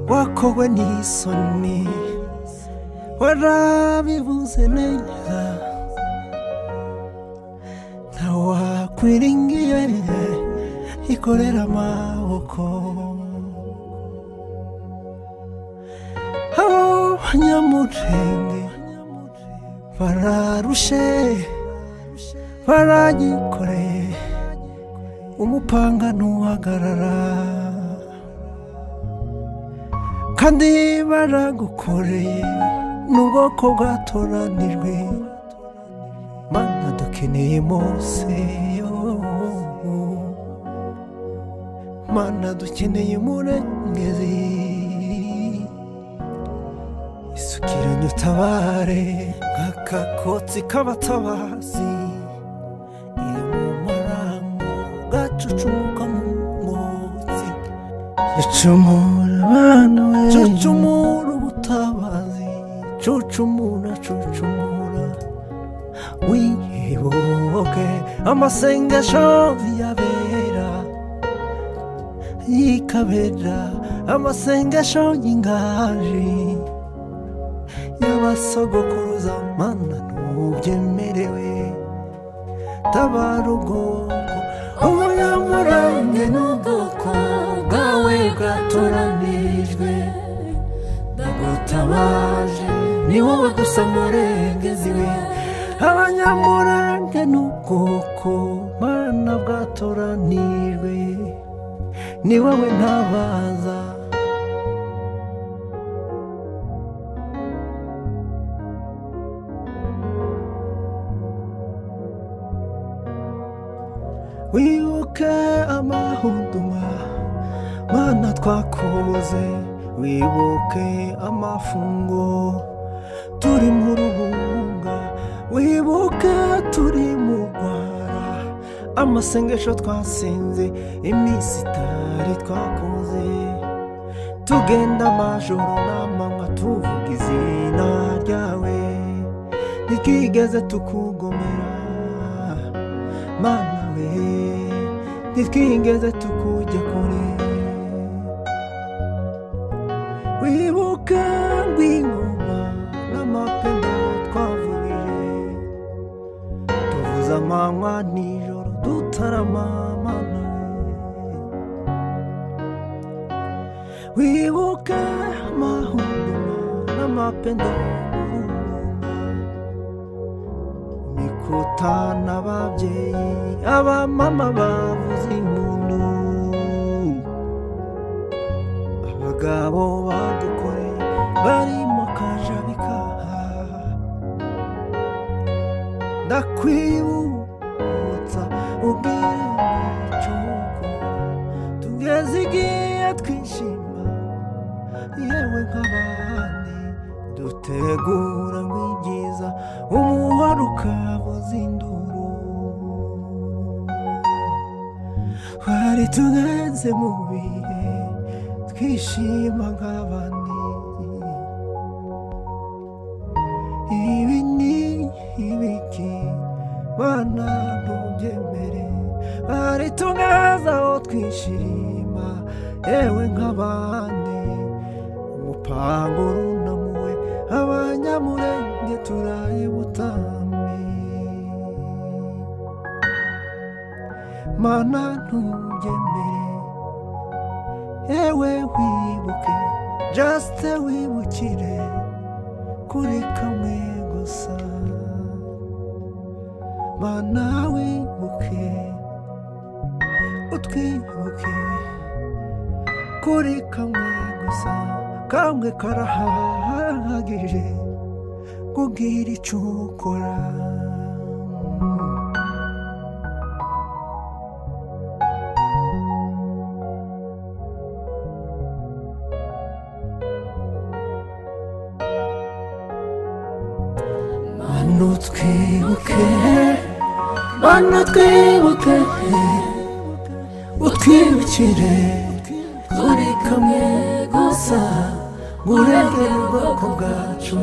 wakowe n'isoni warabivuze neza ntawakwiringiye ikorera amaboko abo banyamurenge bararushe baragikoreye umupanga ntuhagarara kandi baragukoreye ni ubwoko bwatoranijwe mana dukeneye mose yo mana dukeneye umurengezi isukiranye utabare nk'akakotsi k'abatabazi iyo mu marango gacucumuka mu mwotsi cucumura abana we cucumura ubutabazi cucumura cucumura wibuke amasengesho yabera yikabera amasengesho y'ingaji y'abasogokuruza mana ntubyemerewe tabara ubwoko umunyamurenge n'ubwoko bwawe bwatoranijwe ndagutabaje ni wowe gusa murengezi we abanyamurenge n'ubwoko mana bwatoranijwe ni wowe ntabaza wibuke amahuduma mana twakoze wibuke amafungo turi mu ruhunga wibuke turi mu rwara amasengesho twasinze iminsi itari twakoze tugenda amajoro n'amanywa tuvuga izina ryawe ntitwigeze tukugomera mana we ntitwigeze tukujya kure wibuka rw'ingoma n'amapingu twavugije tuvuze amanywa nijoro dutarama mana we wibuka amahuruma n'amapingu imikuta n'ababyeyi abamama bavuze impundu abagabo badukoreye bari mu kajabikaha ndakwibutsa ubwira icyuko tugeze igihe twishima yewe nk'abandi dutegura ngo ibyiza umuhoro ukabuza induru twari tugenze mu bihe twishima nk'abandi ibi ni ibiki bana ntubyemere twari tugenze aho twishima yewe nk'abandi umupango urunamuwe abanyamurenge turaye butambi mana ntubyemere yewe wibuke jasite wibukire kuri kamwe gusa mana wibuke utwibuke kuri kamwe gusa kamwe karahagije kubwira icyo ukora mana utwibuke mana utwibuke utwibukire turi kamwe gusa ngo urengere ubwoko bwacu